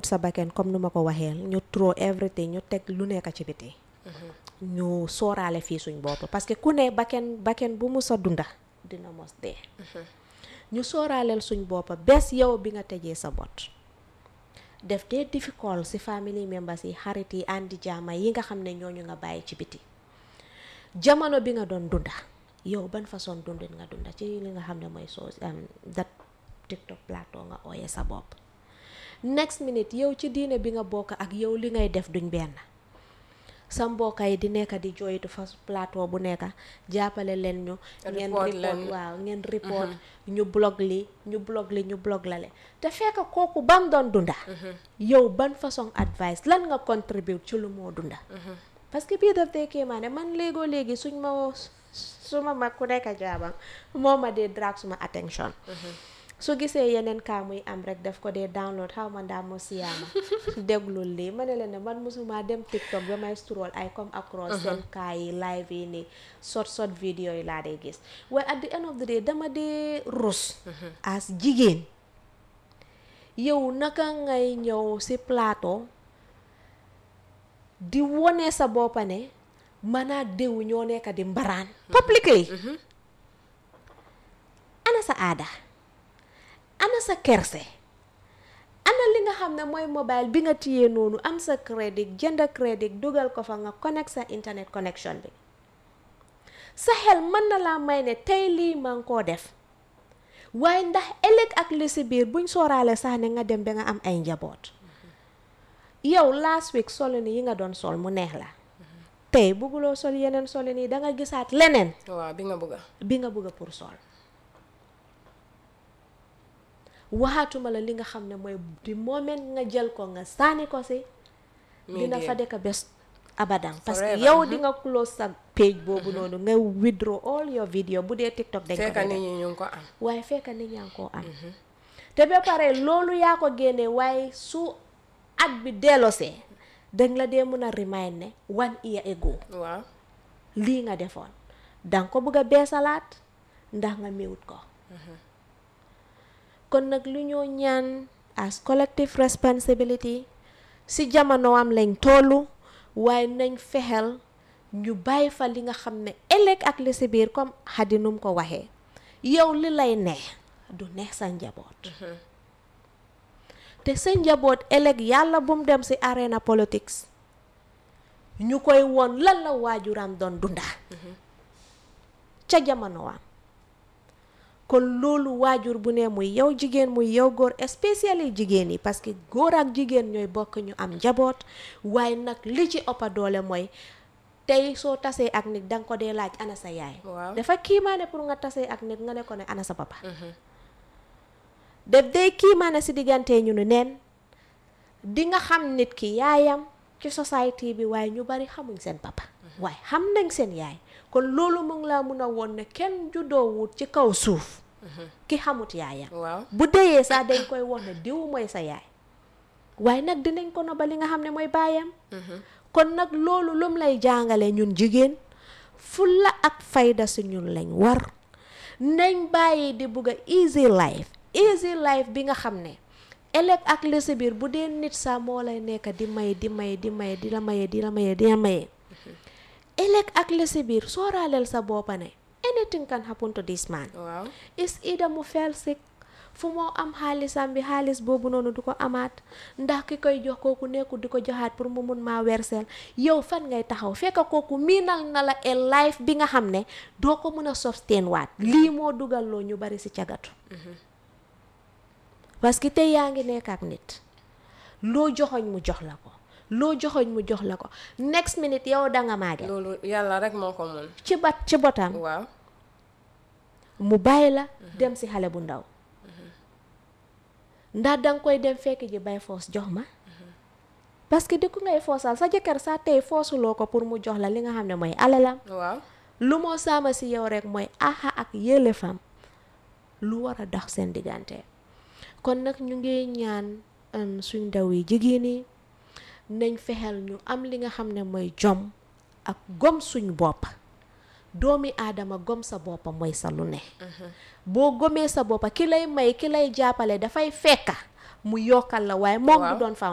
ut sa bakken comme nu ma ko waxeel ñu throw everything ñu teg lu nekk ci biti ñu sooraale fii suñ bopp parce que ku ne bakken bakken bu mu sa dunda dina mos dee ñu sooraaleel suñ boppa bés yow bi nga tëjee sa bot def dee difficult si family members yi xarit yi àndi jaama yi nga xam ne ñooñu nga bàyyi ci biti jamono bi nga doon dunda yow ban façon dundin nga dunda ci li nga xam ne mooy soo dat tiktok plateau nga ooyee sa bopp next minute yow ci diine bi nga bokk ak yow li ngay def duñ benn sa mbokka yi di nekk di jooytu fa plateau bu nekk jàppale leen ñu ngeen Report report leen. waaw ngeen report ñu blog li ñu blog li ñu blog la le te fekk kooku bam doon dunda yow ban façon advice lan nga contribute ci lu moo dunda parce que bii daf dee kéemaane man léegoo léegi suñ ma suma mag ku nekk jaabam moo ma dee drag suma attention su gisee yeneen kaa muy am rek daf ko dee download xaw ma ndaa mo siyaama déglul lii ma ne leen ne man musuma dem tiktok ba may scroll ay come across seen kaa yi live yi ni sort sort vidéo yi laa dee gis waaye at the end of the day dama dee rus as jigéen yow naka ngay ñëw si plateau di wone sa boppa ne man ak diw ñoo nekk di mbaraan publicly ana sa aada ana sa kerse ana li nga xam ne mooy mobile bi nga téyee noonu am sa crédit jënd crédit dugal ko fa nga connect sa internet connection bi sa xel mën na laa may ne tey lii maa ngi koo def waaye ndax ëllëg ak li si biir buñ sooraale sax ne nga dem ba nga am ay njaboot yow last week solo ni yi nga doon sol mu neex la tey bugguloo sol yeneen solo nii da nga gisaat leneen waaw bi nga bëgga bi nga bëgg pour sol waxaatuma la li nga xam ne mooy di moment nga jël ko nga sànni ko si dina fa dëkk bés abadan parce que Forever, yow di nga close sa page boobu noonu nga withdraw all your video bu dee tiktok dañ ko fekka dee nit def. ñi ñu ngi ko am waaye fekk nit ñaa ngi koo am te ba pare loolu yaa ko génne waaye su at bi delloosee dañ la dee mën a remind ne one year ago waaw lii nga defoon danga ko bëgg a beesalaat ndax nga miwut ko kon nag lu ñoo ñaan as collective responsibility si jamono am lañ tollu waaye nañ fexel ñu bàyyi fa li nga xam ne ëllëg ak li si biir comme xadi num ko waxee yow li lay neex du neex sa njaboot te sa njaboot ëllëg yàlla bum dem si arena politics ñu koy won lan la waajuram doon dunda ca jamono am kon loolu waajur bu ne muy yow jigéen muy yow góor especially jigéen yi parce que góor ak jigéen ñooy bokk ñu am njaboot waaye nag li ci ëppa doole mooy tey soo tasee ak nit danga ko dee laaj ana sa yaay waaw dafa kiimaane pour nga tasee ak nit nga ne ko ne ana sa papa def day kiimaane si diggante ñu ne neen di nga xam nit ki yaayam ci society bi waaye ñu bari xamuñ seen papa waaye xam nañ seen yaay kon loolu mu ngi laa mun a woon ne kenn juddoowut ci kaw suuf ki xamut yaayam waaw bu deyee sax dañ koy wax ne diw mooy sa yaay waaye nag dinañ ko no ba li nga xam ne mooy baayam kon nag loolu lum lay jàngale ñun jigéen fulla ak fayda si ñun lañ war nañ bàyyi di bugg a easy life easy life bi nga xam ne ëllëg ak li si biir bu dee nit sax moo lay nekk di may di may di may di la maye di la maye di la maye ëllëg ak li si biir sooraaleel sa boppa ne anything can happen to this man waaw is either mu fell sick fu moo am xaalisam bi xaalis boobu noonu du ko amaat ndax ki koy jox kooku nekkul di ko joxaat pour mu mun maa werseel yow fan ngay taxaw fekk kooku miinal na la a life bi nga xam ne doo ko mën a sustain waat lii moo dugal loo ñu bari si cagatu parce que tey yaa ngi nekk ak nit loo joxoñ mu jox la ko loo joxoñ mu jox la ko next minute yow danga maage loolu yàlla rek moo ko mun ci bat ci botam waaw mu bàyyi la dem si xale bu ndaw ndax danga koy dem fekk ji bay foos jox ma parce que di ku ngay foosal sa jëkkër sa tey foosuloo ko pour mu jox la li nga xam ne mooy alalam waaw lu moo saama si yow rek mooy aha ak yëlefam lu war a dox seen diggante kon nag ñu ngi ñaan um, suñ ndaw yi jigéen yi nañ fexeel ñu am li nga xam ne mooy jom ak gom suñ bopp doomi aadama gom sa boppa mooy sa lu ne boo gomee sa boppa ki lay may ki lay jàppale dafay fekka mu yokkal la waaye moom du Waaw. doon faw